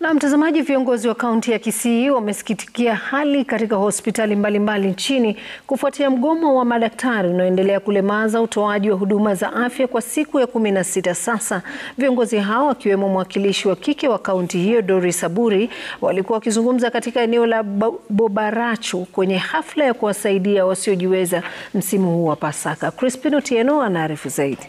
Na mtazamaji, viongozi wa kaunti ya Kisii wamesikitikia hali katika hospitali mbalimbali nchini kufuatia mgomo wa madaktari unaoendelea kulemaza utoaji wa huduma za afya kwa siku ya kumi na sita sasa. Viongozi hao akiwemo mwakilishi wa kike wa kaunti hiyo Doris Aburi walikuwa wakizungumza katika eneo la Bobaracho kwenye hafla ya kuwasaidia wasiojiweza msimu huu wa Pasaka. Crispin Otieno anaarifu zaidi.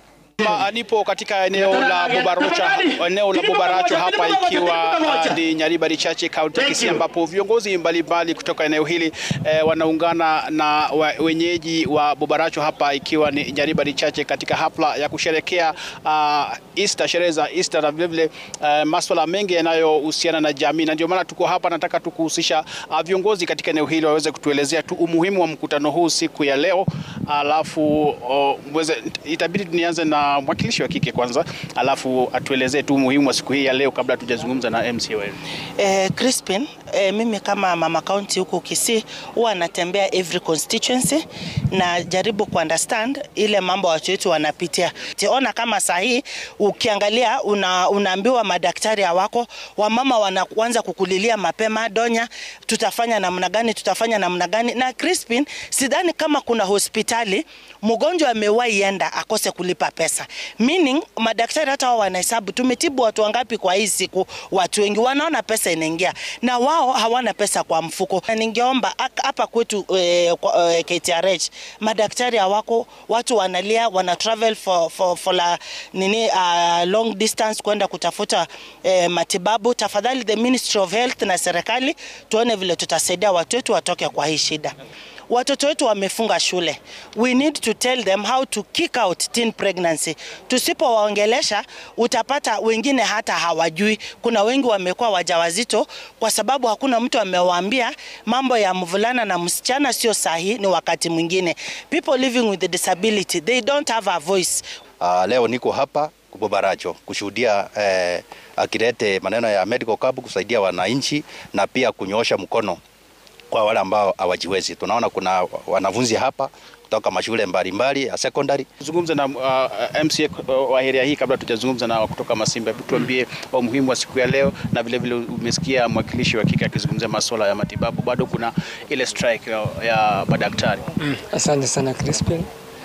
Nipo katika eneo la Bobaracho, eneo la Bobaracho hapa ikiwa ni Nyaribari Chache kaunti ya Kisii, ambapo viongozi mbalimbali kutoka eneo hili eh, wanaungana na wenyeji wa Bobaracho hapa ikiwa ni Nyaribari Chache katika hafla ya kusherekea uh, Easter, sherehe za Easter na vilevile uh, masuala mengi yanayohusiana na jamii, na ndio maana tuko hapa. Nataka tukuhusisha uh, viongozi katika eneo hili waweze kutuelezea tu umuhimu wa mkutano huu siku ya leo, alafu uh, itabidi nianze na mwakilishi wa kike kwanza, alafu atuelezee tu umuhimu wa siku hii ya leo kabla hatujazungumza na MCA wenu. Eh, Crispin, eh, mimi kama mama county huko Kisii huwa natembea every constituency na jaribu ku understand ile mambo watu wetu wanapitia. Tiona kama saa hii ukiangalia una, unaambiwa madaktari hawako, wamama wanaanza kukulilia mapema, Donya, tutafanya namna gani, tutafanya namna gani? Na Crispin, sidhani kama kuna hospitali mgonjwa amewahi enda akose kulipa pesa. Meaning madaktari hata wao wanahesabu tumetibu watu wangapi kwa hii siku. Watu wengi wanaona pesa inaingia na wao hawana pesa kwa mfuko. Na ningeomba hapa kwetu eh, eh, KTRH madaktari hawako, watu wanalia, wana travel for, for, for la, nini uh, long distance kwenda kutafuta eh, matibabu. Tafadhali the Ministry of Health na serikali tuone vile tutasaidia watu wetu watoke kwa hii shida. Watoto wetu wamefunga shule. We need to tell them how to kick out teen pregnancy. Tusipowaongelesha utapata wengine hata hawajui. Kuna wengi wamekuwa wajawazito kwa sababu hakuna mtu amewaambia mambo ya mvulana na msichana sio sahihi. Ni wakati mwingine people living with the disability they don't have a voice. Uh, leo niko hapa Bobaracho kushuhudia eh, akilete maneno ya medical camp kusaidia wananchi na pia kunyoosha mkono kwa wale ambao hawajiwezi. Tunaona kuna wanafunzi hapa kutoka mashule mbalimbali ya secondary. Zungumza na uh, MCA wa area hii kabla tujazungumza na kutoka Masimba. Tuambie umuhimu wa siku ya leo, na vile vile umesikia mwakilishi wa kike akizungumzia masuala ya matibabu. Bado kuna ile strike ya, ya madaktari. Mm, asante sana Crispin.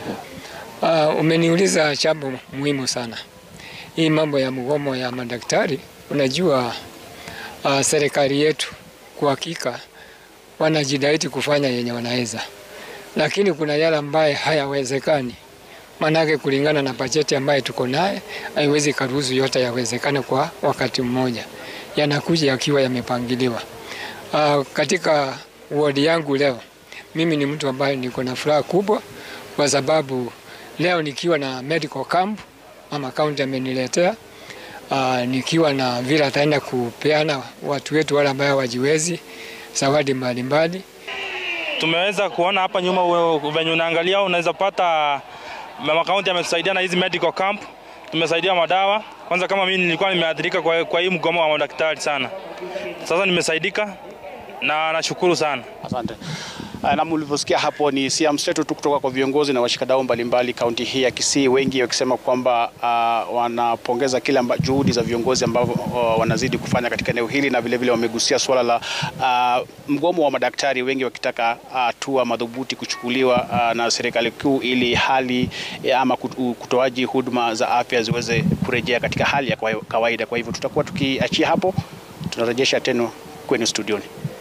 Uh, umeniuliza jambo muhimu sana. Hii mambo ya mgomo ya madaktari, unajua uh, serikali yetu kwa hakika wanajitahidi kufanya yenye wanaweza, lakini kuna yale ambaye hayawezekani. Manake kulingana na bajeti ambaye tuko naye haiwezi karuhusu yote yawezekane kwa wakati mmoja, yanakuja yakiwa yamepangiliwa. Uh, katika wodi yangu leo, mimi ni mtu ambaye niko na furaha kubwa kwa sababu leo nikiwa na medical camp mama kaunti ameniletea uh, nikiwa na vile ataenda kupeana watu wetu wale ambao wajiwezi zawadi mbalimbali. Tumeweza kuona hapa nyuma venye unaangalia, unaweza pata mama kaunti ametusaidia na hizi medical camp, tumesaidia madawa. Kwanza kama mimi nilikuwa nimeathirika kwa, kwa hii mgomo wa madaktari sana, sasa nimesaidika na nashukuru sana, asante. Na mlivyosikia hapo ni sia mseto tu kutoka kwa viongozi na washikadau mbalimbali kaunti hii ya Kisii, wengi wakisema kwamba uh, wanapongeza kile juhudi za viongozi ambao uh, wanazidi kufanya katika eneo hili, na vilevile wamegusia suala la uh, mgomo wa madaktari, wengi wakitaka hatua uh, madhubuti kuchukuliwa uh, na serikali kuu ili hali ama kutoaji huduma za afya ziweze kurejea katika hali ya kawaida. Kwa hivyo tutakuwa tukiachia hapo, tunarejesha tena kwenu studioni.